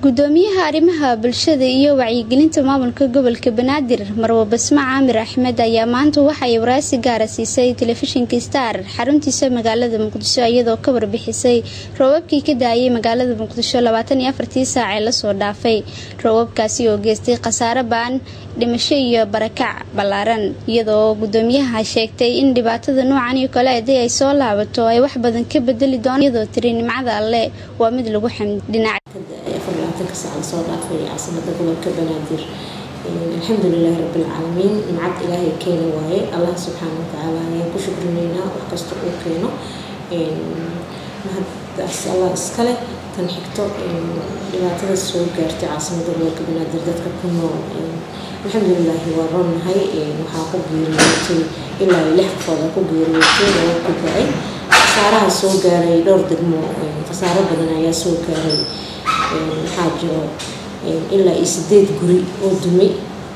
gudoomiyaha arrimaha bulshada iyo wacyigelinta maamulka gobolka banaadir marwo basma caamir axmed ayaa maanta waxay waraasi gaara siisay telefishinka star xaruntiisa magaalada muqdisho iyadoo ka warbixisay roobabkii ka daayay magaalada muqdisho labaatan iyo afartii saac ee lasoo dhaafay roobabkaasi oo geystay khasaare baan dhimasho iyo barakac ballaaran iyadoo gudoomiyaha sheegtay in dhibaatada noocan iyo kale haddii ay soo laabato ay wax badan ka bedeli doona iyadoo tiri nimcada alle waa mid lagu xamd dhinac afarlaatanka saac lasoo dhaafay caasimada gobolka banaadir alxamdulilahi rabbilcaalamiin nimcad ilaahay keena waaye allah subxaana watacaala ayaan ku shukrineynaa wax kasta uu keeno mahaddaas allah iskale tan xigto dhibaatada soo gaartay caasimada gobolka banaadir dadka ku nool alxamdulilaahi waa ronnahay waxaa ku geeriyootay ilaa lix qofooda ku geeriyootay roobabku da-ay khasaaraha soo gaaray dhowr degmo khasaaro badan ayaa soo gaaray waxaa jiro ilaa iyo sideed guri oo dumay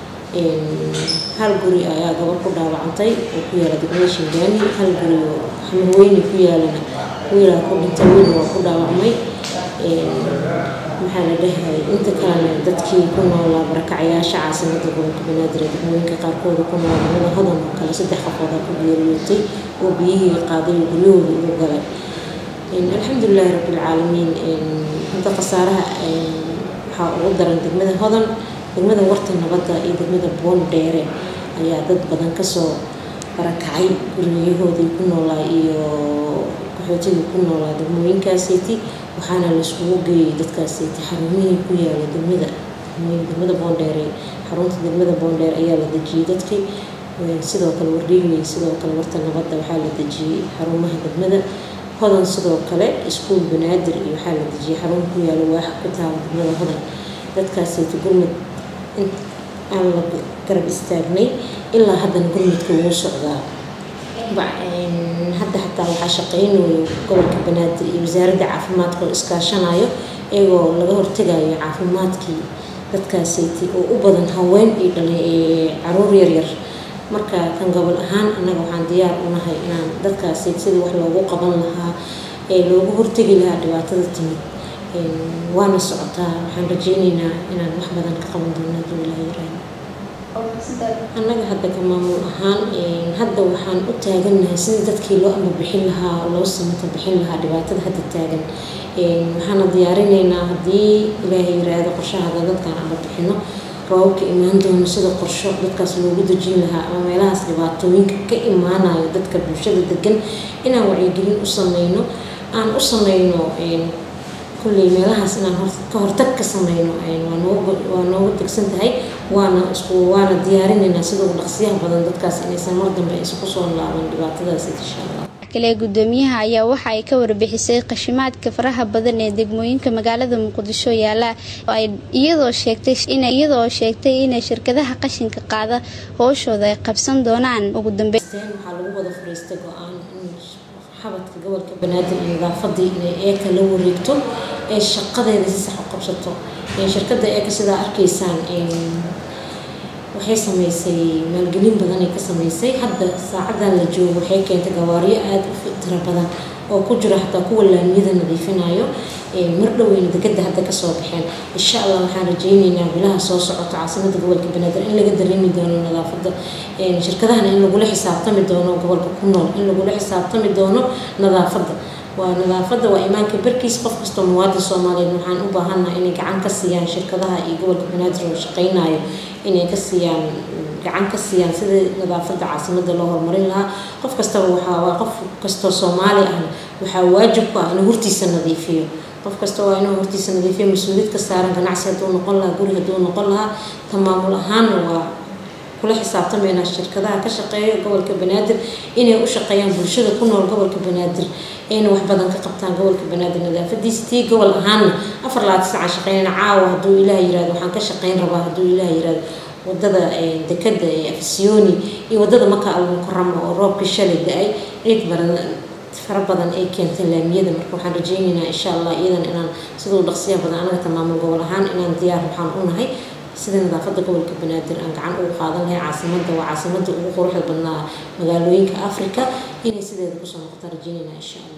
hal guri ayaa gabar ku dhaawacantay oo ku yaala degmada shingaani hal guri oo xamarweyne ku yaalana wiilaa ku dhintay wiil waa ku dhaawacmay maxaa la dhahay inta kalena dadkii ku noolaa barakacyaasha caasimada gobolka banaadir ee degmooyinka qaarkooda ku nool degmada hodan oo kale saddex qofooda ku geeriyootay oo biyihii qaaday oo guryahooda ugu galay alxamdulilahi rabbilcaalamiin hadda khasaaraha waxaa ugu daran degmada hodan degmada warta nabadda iyo degmada boondheere ayaa dad badan kasoo barakacay guryahoodii ku noolaa iyo qaxootigii ku noolaa degmooyinkaasiti waxaana laiskugu geeyay dadkaasiti xarumihii ku yaala degmada degmada boondheere xarunta degmada boondheere ayaa la dejiyey dadkii sidoo kale wardhiigley sidoo kale warta nabadda waxaa la dejiyey xarumaha degmada hodan sidoo kale iskuul banaadir iyo waxaa la dejiyay xarun ku yaalo waax ku taala degmada hodan dadkaasayta gurmud aan la garab istaagnay ilaa haddana gurmudka wuu socdaa hadda xataa waxaa shaqeynayo gobolka banaadir iyo wasaaradda caafimaadka oo iskaashanayo iyagoo laga hortegayo caafimaadkii dadkaasayti oo u badan haween iyo dhalin caruur yaryar marka kan gobol ahaan annaga waxaan diyaar u nahay inaan dadkaasi sidii wax loogu qaban lahaa ee loogu hortegi lahaa dhibaatada timid waana socotaa waxaan rajeyneynaa inaan wax badan ka qaban doono hadduu ilaah yaraayo annaga hadda ka maamul ahaan hadda waxaan u taagannahay sidii dadkii loo amba bixin lahaa loo samata bixin lahaa dhibaatada hadda taagan waxaana diyaarineynaa haddii ilaahay yiraahdo qorshahada dadkaan amba bixino roobabka imaan doono sida qorsho dadkaas loogu dejin lahaa ama meelahaas dhibaatooyinka ka imaanayo dadka bulshada degan inaan wacyigelin u sameyno aan u sameyno kulley meelahaas inaan ka hortag ka sameyno waa nooga degsan tahay waana isku waana diyaarinaynaa sida ugu dhaqsiyaha badan dadkaas inaysan mar dambe isku soo laaban dhibaatadaas insha allah kale gudoomiyaha ayaa waxa ay ka warbixisay qashimaadka faraha badan ee degmooyinka magaalada muqdisho yaala iyadoo sheegtay iyadoo sheegtay inay shirkadaha qashinka qaada howshooda ay qabsan doonaan ugu dambeyn waxaa lagu wada fariistay go-aan in xabadka gobolka banaadir iyo nadaafadii inay eeka la wareegto ee shaqadeeda si sax u qabsato shirkadda eeka sidaa arkaysaan waxay sameysay maalgelin badan ay ka sameysay hadda saacadan la joogo waxay keentay gawaariyo aada u tiro badan oo ku jiro xataa kuwa laamiyada nadiifinayo mar dhoweyna degada hadda kasoo baxeen insha allah waxaan rajeyneynaa bilaha soo socoto caasimada gobolka banaadir in laga dareemi doono nadaafada shirkadahana in lagula xisaabtami doono gobolka ku nool in lagula xisaabtami doono nadaafada waa nadaafada waa imaanka barkiis qof kastoo muwaadin soomaaliyeed waxaan u baahannaha inay gacan ka siiyaan shirkadaha iyo gobolka banaadir oo shaqeynayo inay ka siiyaan gacan ka siiyaan sidii nadaafada caasimada loo horumarin lahaa qof kastaba waxaa waa qof kastoo soomaali ahna waxaa waajib ku ah inuu hortiisa nadiifiyo qof kasta waa inuu hortiisa nadiifiyo mas-uuliyad ka saaran ganacsi hadduu noqon lahaa guri hadduu noqon lahaa tamaamul ahaanna waa kula xisaabtameynaa shirkadaha ka shaqeeya gobolka banaadir inay u shaqeeyaan bulshada ku nool gobolka banaadir ayna wax badan ka qabtaan gobolka banaadir nadaafadiisa tii gobol ahaanna afar labaatan saacan shaqeynana caawa hadduu ilaah yirahdo waxaan ka shaqeyn rabaa hadduu ilaah yirahdo wadada dekada ee afisyooni iyo wadada maka almukarama oo roobka shalay da-ay ciid badan fara badan ay keentay laamiyada marka waxaan rajeyneynaa insha allah iyadan inaan siduu dhaqsiya badan anaga tamaamul gobol ahaan inaan diyaar waxaan u nahay sida nadaafada gobolka banaadir aan gacan ugu qaadan lahay caasimada waa caasimada ugu quruxda badnaa magaalooyinka africa inay sideeda kusoo noqotaan rajeynayna insha allah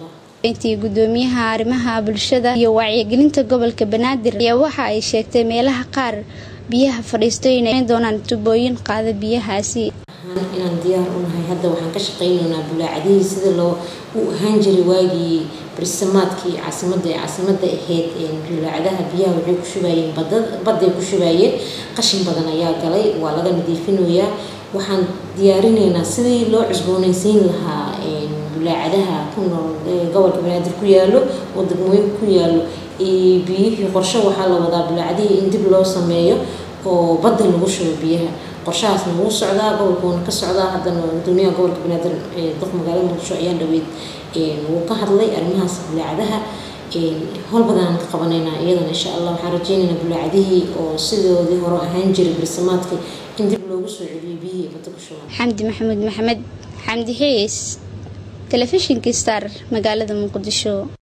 intii gudoomiyaha arrimaha bulshada iyo wacyigelinta gobolka banaadir ayaa waxa ay sheegtay meelaha qaar biyaha fadhiisto inay doonaan tubooyin qaada biyahaasi inaan diyaar u nahay hadda waxaan ka shaqaynaynaa bulaacadihii sida loo u ahaan jiray waagii barisamaadkii caasimada ee caasimada ahayd bulaacadaha biyaha waxay ku shubaayeen badday ku shubaayeen qashin badan ayaa galay waa laga nadiifinayaa waxaan diyaarinaynaa sidii loo cusboonaysiin lahaa bulaacadaha ku nool gobolka banaadir ku yaalo oo degmooyinka ku yaalo biyihii qorshe waxaa la wadaa bulaacadihii in dib loo sameeyo oo badda lagu shubo biyaha qorshahaasna wuu socdaa gobolkuuna ka socdaa haddana gudoomiyaha gobolka banaadir doq magaalada muqdisho ayaa dhaweyd wuu ka hadlay arrimahaas bulaacadaha howl badanaan ka qabanaynaa iyadana insha allah waxaan rajeynaynaa bulaacadihii oo sidoodii hore ahaan jiray barisamaadkii in dib loogu soo celiyo biyihii badda ku shuban xamdi maxamuud maxamed xamdi xiis telefishinka star magaalada muqdisho